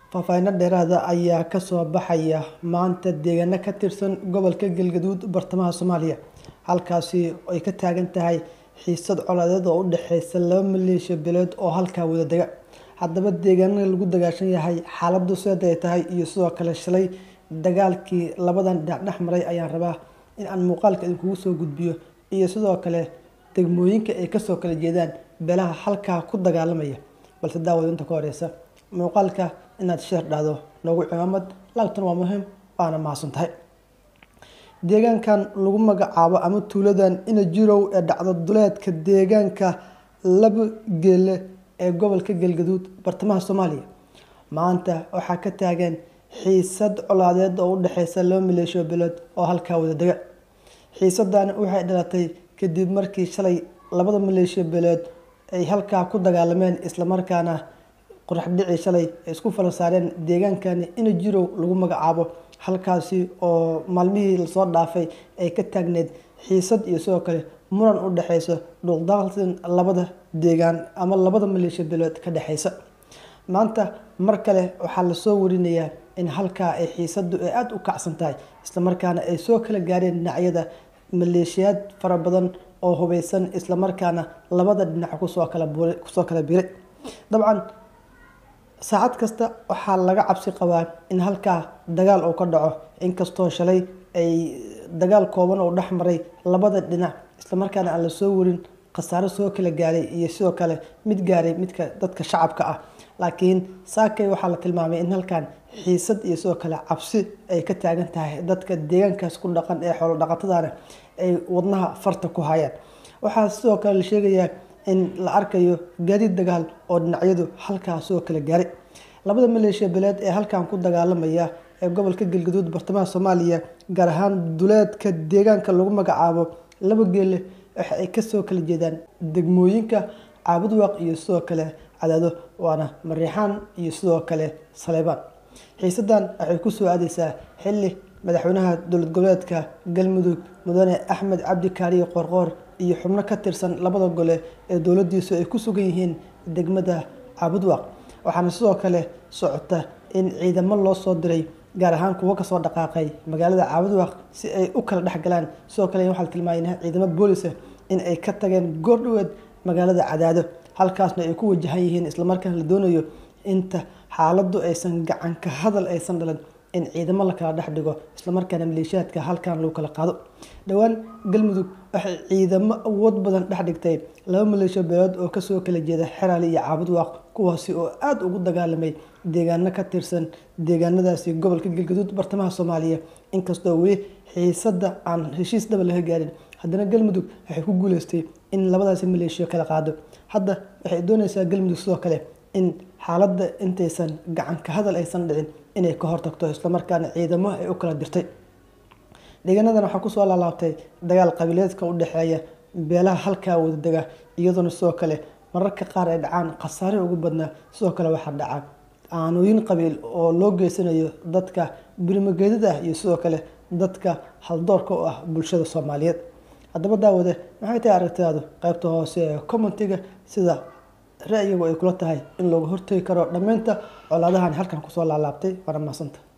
faahfaahinno dheeraada ayaa kasoo baxaya maanta deegaano ka tirsan gobolka galgaduud bartamaha soomaaliya halkaasi ay ka taagan tahay xiisad colaadeed oo u dhexeysa laba maleeshiya beeleed oo halkaa wada dega haddaba deegaanada lagu dagaashan yahay xaaladu seeda ay tahay iyo sidoo kale shalay dagaalkii labadan dhinac dhex maray ayaan rabaa in aan muuqaalka idinkugu soo gudbiyo iyo sidoo kale degmooyinka ay kasoo kala jeedaan beelaha halkaa ku dagaalamaya balse daawada inta ka horeysa muuqaalka inaad sheer dhahdo noogu cimaamad laagtan waa muhiim waana mahadsan tahay deegaankan lagu magacaabo ama tuuladan inajirow ee dhacdo duleedka deegaanka laba geele ee gobolka galgaduud bartamaha soomaaliya maanta waxaa ka taagan xiisad colaadeed oo u dhexeysa laba maleeshiyo beeleed oo halkaa wada dega xiisadan waxay dhalatay kadib markii shalay labada maleeshiyo beeleed ay halkaa ku dagaalameen islamarkaana qorax dhici shalay ay isku fala saareen deegaankani inajirow lagu magacaabo halkaasi oo maalmihii lasoo dhaafay ay ka taagneed xiisad iyo sidoo kale muran u dhexeysa dhuuqdaaqsin labada deegaan ama labada maleeshiya beeleed ka dhexeysa maanta mar kale waxaa lasoo warinayaa in halkaa ay xiisadu ay aada u kacsan tahay islamarkaana ay soo kala gaareen dhinacyada maleeshiyaad fara badan oo hubeysan islamarkaana labada dhinac kusoo kala kusoo kala biray dabcan saacad kasta waxaa laga cabsi qabaa in halkaa dagaal uu ka dhaco inkastoo shalay ay dagaal kooban oo dhex maray labada dhinac islamarkaana aan lasoo warin khasaaro soo kala gaaray iyo sidoo kale mid gaaray midka dadka shacabka ah laakiin saakay waxaa la tilmaamay in halkan xiisad iyo sidoo kale cabsi ay ka taagan tahay dadka deegaankaas ku dhaqan ee xoolo dhaqatadana ay wadnaha farta ku hayaan waxaa sidoo kale la sheegayaa in la arkayo gaadiid dagaal oo dhinacyadu halkaa soo kala gaaray labada maleeshiya beeleed ee halkan ku dagaalamaya ee gobolka galgaduud bartamaha soomaaliya gaar ahaan duleedka deegaanka lagu magacaabo laba geele waxa ay kasoo kala jeedaan degmooyinka caabudwaaq iyo sidoo kale cadaado waana mariixaan iyo sidoo kale saleybaan xiisadan waxay kusoo aadeysaa xili madaxweynaha dowlad goboleedka galmudug mudane axmed cabdi kaariye qoorqoor iyo xubno ka tirsan labada gole ee dowladiisu ay ku sugan yihiin degmada caabudwaaq waxaana sidoo kale socota in ciidamo loo soo diray gaar ahaan kuwo kasoo dhaqaaqay magaalada caabudwaaq si ay u kala dhexgalaan sidoo kale waxaa la tilmaamay ciidamo boolisa in ay ka tageen goordhoweed magaalada cadaado halkaasna ay ku wajahan yihiin islamarkaana la doonayo inta xaaladu aysan gacan ka hadal aysan dhalan in ciidamo la kala dhex dhigo islamarkaana maleeshiyaadka halkan lagu kala qaado dhowaan galmudug waxay ciidamo awood badan dhex dhigtay laba maleeshiya beeleed oo kasoo kala jeeda xeraali iyo caabudwaaq kuwaasi oo aada ugu dagaalamay deegaano ka tirsan deegaanadaasi gobolka galgaduud bartamaha soomaaliya inkastoo weli xiisada aan heshiis dhaba laga gaarin haddana galmudug waxay ku guuleystay in labadaasi maleeshiya kala qaado hadda waxay dooneysaa galmudug sidoo kale in xaaladda intaysan gacan ka hadal aysan dhicin inay ka hortagto islamarkaana ciidamo ay u kala dirtay deegaanadan waxaa kusoo laalaabtay dagaal qabiileedka u dhexeeya beelaha halkaa wadadega iyadoona sidoo kale mararka qaar ay dhacaan khasaare ugu badnaa sidoo kale waxaa dhaca aanooyin qabiil oo loo geysanayo dadka birimageedada ah iyo sidoo kale dadka haldoorka u ah bulshada soomaaliyeed haddaba daawade maxay tahay aragtidaadu qaybta hoose ee commentiga sida ra-yigu ay kula tahay in looga hortegi karo dhammaynta colaadahan halkan kusoo laalaabtay waana mahadsanta